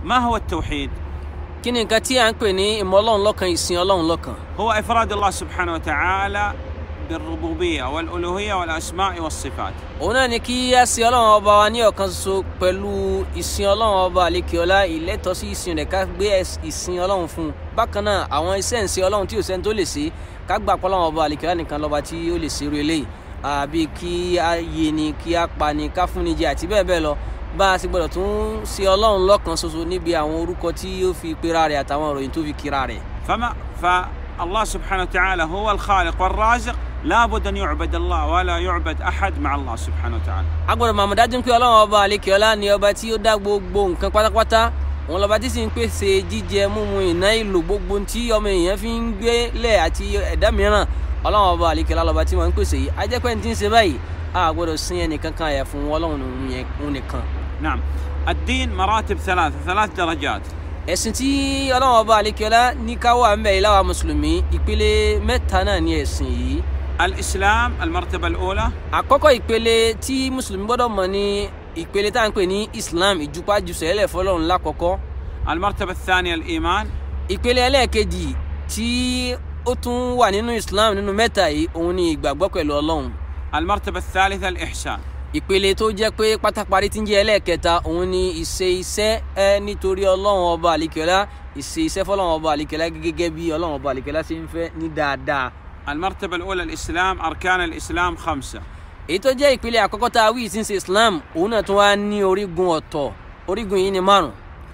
ما هو التوحيد؟ kí ni nǹkan tí à ń pè ní ìmọ̀ ọlọ́run lọ́kan ìsìn ọlọ́run lọ́kan هو إفراد الله سبحانه وتعالى بالربوبية والألوهية والأسماء والصفات òun náà ni kí a sin ọlọ́run ọba wa ní ọ̀kan ṣoṣo pẹ̀lú ìsìn ọlọ́run ọba àlekèọlá ìlẹ́tọ̀ sí ìsìn rẹ̀ ká gbé ẹs- ìsìn ọlọ́run fún un bákan náà àwọn iṣẹ́ ìsìn ọlọ́run tí ò sẹ́ni tó lè ṣe ká gbà pé ọlọ́run ọba àlekèọlá nìkan lọ́ba tí ó lè ṣerú eléyìí àbí kí a yé ni kí a pa ni ká fún ni jẹ àti bẹ́ẹ̀ bẹ́ẹ̀ lọ bá a sì gbọ́dọ̀ tún ṣe ọlọ́run lọ́kan ṣoṣo níbi àwọn orúkọ tí ó fi pera rẹ̀ àtàwọn ìròyìn tó fi kira rẹ̀ فما فالله سبحانه وتعالى هو الخالق والرازق لابد أن يعبد الله ولا يعبد أحد مع الله سبحانه وتعالى a gbọ́dọ̀ mọ̀ àmọ̀dájú pé ọlọ́run ọba àlekèọlá ni ọba tí ó dá gbogbo nǹkan pátápátá òun lọ́ba tí sì ń pèsè jíjẹ múmu ìná ìlò gbogbo tí ọmọ èèyàn fi ń gbé lẹ̀ àti ẹ̀dá mìíràn ọlọ́run ọba àlekèọlá lọ́ba tí wọ́n ń pèsè yìí ajẹ́pẹ́ ní ti ń ṣe báyìí a gbọ́dọ̀ sin ẹnìkan kan àyà fún ọlọ́run òun yẹn- òun nìkan. نعم الدين مراتب ثلاثة ثلاث درجات ẹ̀sìn tí ọlọ́run ọba àlekèọlá ní ká wà ń bẹ̀ yìí láwa mùsùlùmí ìpele mẹ́ta náà ní ẹ̀sìn yìí الإسلام المرتبة الأولى àkọ́kọ́ ìpele tí mùsùlùmí gbọ́dọ̀ mọ̀ ní ìpele tá à ń pè ní islam ìjùpájùsẹ̀lẹ̀ fọlọ́run lákọ̀ọ́kọ́ المرتبة الثانية الإيمان ìpele ẹlẹ́ẹ̀kejì tí ó tún wà nínú islam nínú mẹ́ta yìí òun ni ìgbàgbọ́ pẹ̀lú ọlọ́run المرتبة الثالثة الإحسان ìpele tó jẹ́ pé pátáparí tí ń jẹ́ ẹlẹ́ẹ̀kẹta òun ni ìṣe iṣẹ́ ẹ nítorí ọlọ́run ọba àlìkẹ́lá ìṣe iṣẹ́ fọlọ́run ọba àlìkẹ́lá gẹ́gẹ́ bí ọlọ́run ọba àlìkẹ́lá ṣe ń fẹ́ ní dáadáa المرتبة الأولى الإسلام أركان الإسلام خمسة èyí tó jẹ́ ìpele àkọ́kọ́ tá a wí tí ń ṣe islam òun náà tún wá ní orígun ọ̀tọ̀ orígun yìí ni márùn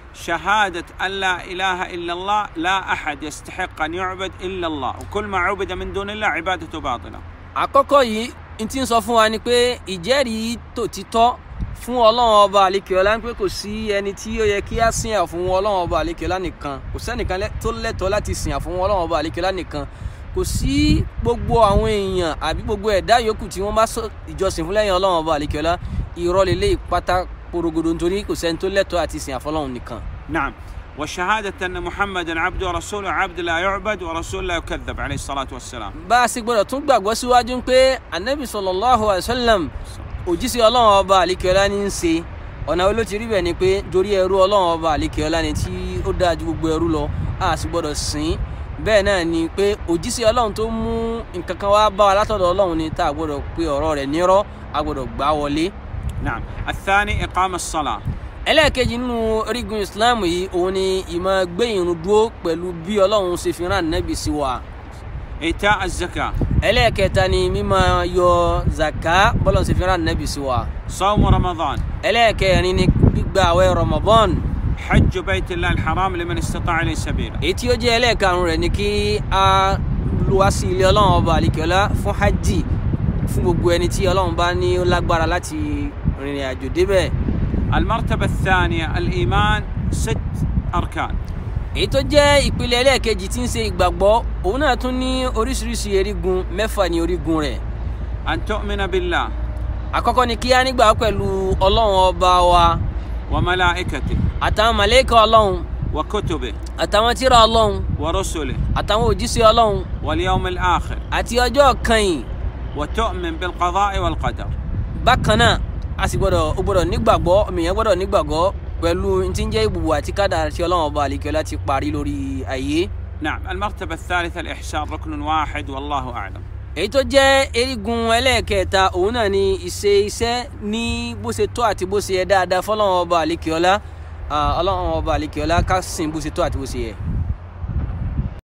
شهادة أن لا إله إلا الله لا أحد يستحق أن يعبد إلا الله وكل ما عبد من دون الله عبادته باطلة àkọ́kọ́ yìí n ti ń sọ fún wa ni pé ìjẹ́rìí tòtítọ́ fún ọlọ́run ọba àlekèọ́lá ń pé kò sí ẹni tí ó yẹ kí á sìn àfún ọlọ́run ọba àlekèọ́lá nìkan kò sẹ́nìkan lẹ́- tó lẹ́tọ̀ọ́ láti sìn àfún ọlọ́run ọba àlekèọ́lá nìkan kò sí gbogbo àwọn èèyàn àbí gbogbo ẹ̀dá yòókù tí wọ́n bá sọ ìjọsìn fún lẹ́yìn ọlọ́run ọba àlekèọ́lá irọ́ lélẹ́ ìpátá porogodo nítorí kò sẹ́ni tó lẹ́tọ̀ọ́ àti sìn àfọlọ́run nìkan نعم وشهادة أن محمدا عبده ورسوله عبد لا يعبد ورسول لا يكذب عليه الصلاة والسلام bá a sì gbọ́dọ̀ tún gbàgbọ́ síwájú pé anabi sallallahu alayhi wa sallam òjíṣẹ́ ọlọ́run ọba àlekèọ́lá ní í ṣe ọ̀nà wo ló ti rí bẹ́ẹ̀ ni pé torí ẹrú ọlọ́run ọba àlekèọ́lá ni tí ó dáa ju gbogbo ẹrú lọ a sì gbọ́dọ̀ sìn bẹ́ẹ̀ náà ni pé òjíṣẹ́ ọlọ́run tó mú nǹkan kan wá bá wa látọ̀dọ̀ ọlọ́run ni tá a gbọ́dọ̀ pe ọ̀rọ̀ rẹ̀ nírọ́ a gbọ́dọ̀ gbà wọlé. نعم الثاني إقام الصلاة ẹlẹ́ẹ̀kejì nínú orígun islam yìí òun ni ìmọ̀ gbé ìrun dúró pẹ̀lú bí ọlọ́run ṣe fi rán nẹ́bì sí wa إيتاء الزكاة ẹlẹ́ẹ̀kẹta ni mímọ̀ yọ zaka bọ́lọ́run ṣe fi rán nẹ́bì sí wa صوم رمضان ẹlẹ́ẹ̀kẹrin ni gbígba àwẹ̀ ramadan حج بيت الله الحرام لمن استطاع إليه سبيلا èyí tí ó jẹ́ ẹlẹ́ẹ̀karùn rẹ̀ ni kí a wá sí ilé ọlọ́run ọba àlìkẹ́lá fún hajj fún gbogbo ẹni tí ọlọ́run bá ní ó lágbára láti rìnrìn àjò débẹ̀ المرتبة الثانية الإيمان ست أركان èyí tó jẹ́ ìpele ẹlẹ́ẹ̀kejì tí ń ṣe ìgbàgbọ́ òun náà tún ní oríṣiríṣi erigun mẹ́fà ní orígun rẹ̀ أن تؤمن بالله àkọ́kọ́ ni kí a nígbà pẹ̀lú ọlọ́run ọba wa وملائكته àtàwọn màlẹ́kà ọlọ́run وكتبه àtàwọn tírà ọlọ́run ورسله àtàwọn òjíṣẹ́ ọlọ́run واليوم الآخر àti ọjọ́ kẹyìn وتؤمن بالقضاء والقدر bákan náà a sì gbọ́dọ̀ ó gbọ́dọ̀ nígbàgbọ́ ènìyàn gbọ́dọ̀ nígbàgbọ́ pẹ̀lú tí ń jẹ́ ìbùbù àti kádàrá tí ọlọ́run ọba àlìkẹ́lá ti parí lórí ayé نعم المرتبة الثالثة الإحسان ركن واحد والله أعلم èyí tó jẹ́ erigun ẹlẹ́ẹ̀kẹta òun náà ni ìṣe iṣẹ́ ní bó ṣe tó àti bó ṣe yẹ dáadáa fọlọ́run ọba àlìkẹ́lá ọlọ́run ọba àlìkẹ́lá ká sìn bó ṣe tó àti bó ṣe yẹ.